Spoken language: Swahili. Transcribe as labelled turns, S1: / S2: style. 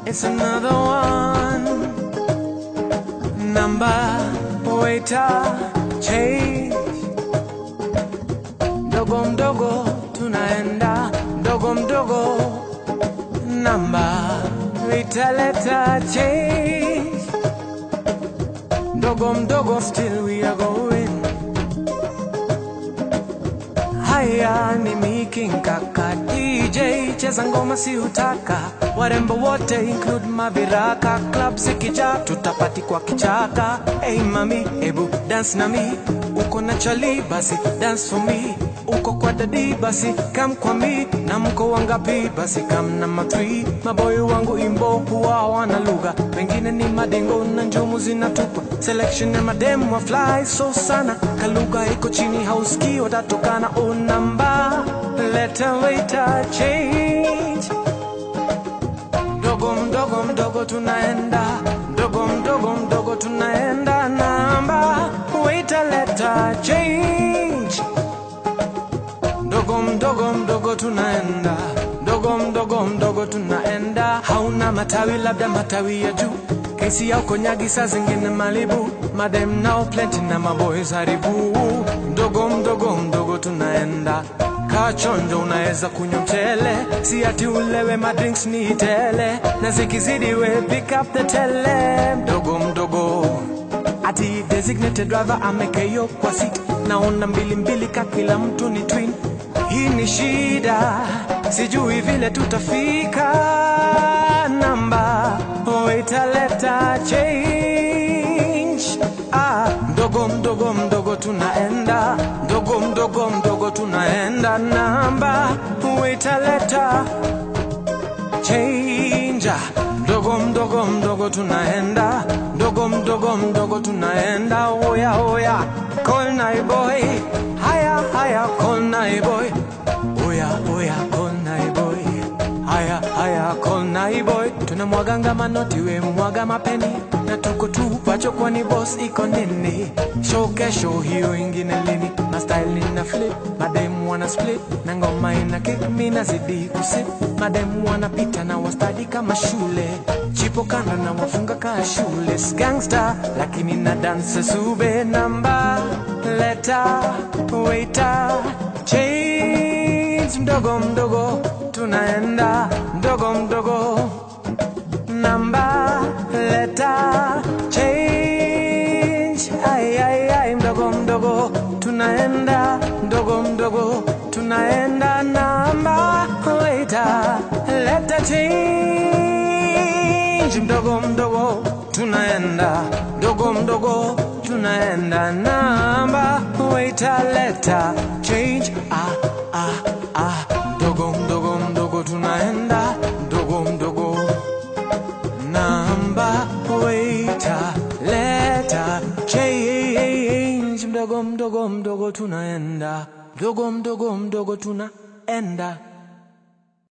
S1: It's another one. Number waiter change. Mdogo mdogo tunaenda mdogo mdogo. Number waiter letter change. Mdogo mdogo still we are going. Haya ni Miki Nkaka DJ cheza ngoma si hutaka warembo wote include maviraka club zikija tutapati kwa kichaka hey mami ebu dance na mi uko na chali basi dance for me uko kwa dadi basi kam kwa mi na mko wangapi basi kam na matwi maboyo wangu imbo huwa wana lugha wengine ni madengo na njumu zinatupa selection ya mademu wa fly so sana kalugha iko chini hausikii watatokana o namba leta waiter change mdogo mdogo mdogo tunaenda mdogo mdogo mdogo tunaenda namba waiter leta change mdogo mdogo mdogo tunaenda mdogo mdogo mdogo tunaenda hauna matawi labda matawi ya juu kesi ya ukonyagi saa zingine malibu madem nao plenty na maboys haribu mdogo mdogo mdogo tunaenda kaa chonjo unaweza kunywa mchele si ati ulewe madrinks ni tele na zikizidi we pick up the tele mdogo mdogo ati designated driver amekeyo kwa seat naona mbili mbili ka kila mtu ni twin hii ni shida sijui vile tutafika namba waitaleta change ah, mdogo mdogo mdogo tunaenda mdogo mdogo mdogo tunaenda namba waitaleta change mdogo mdogo mdogo tunaenda mdogo mdogo mdogo tunaenda oya oya call nai boy haya haya call nai boy oya oya call nai boy haya haya call nai boy tunamwaganga manoti we mwaga mapeni na tuko tu pacho kwani boss iko nini show kesho hiyo ingine lini na style nina flip mademu wana split na ngoma ina kick mi nazidi kusip mademu wanapita na wastadi kama shule chipo kando na wafunga kaa shule gangster lakini na dance sube namba leta waiter change mdogo mdogo tunaenda mdogo mdogo namba leta change ay, ay, ay, mdogo mdogo tunaenda mdogo mdogo tunaenda namba waiter leta change mdogo mdogo tunaenda mdogo mdogo tunaenda namba waiter leta change ah, ah, ah. mdogo mdogo mdogo tunaenda mdogo mdogo namba waiter leta change mdogo mdogo mdogo tunaenda mdogo mdogo mdogo tunaenda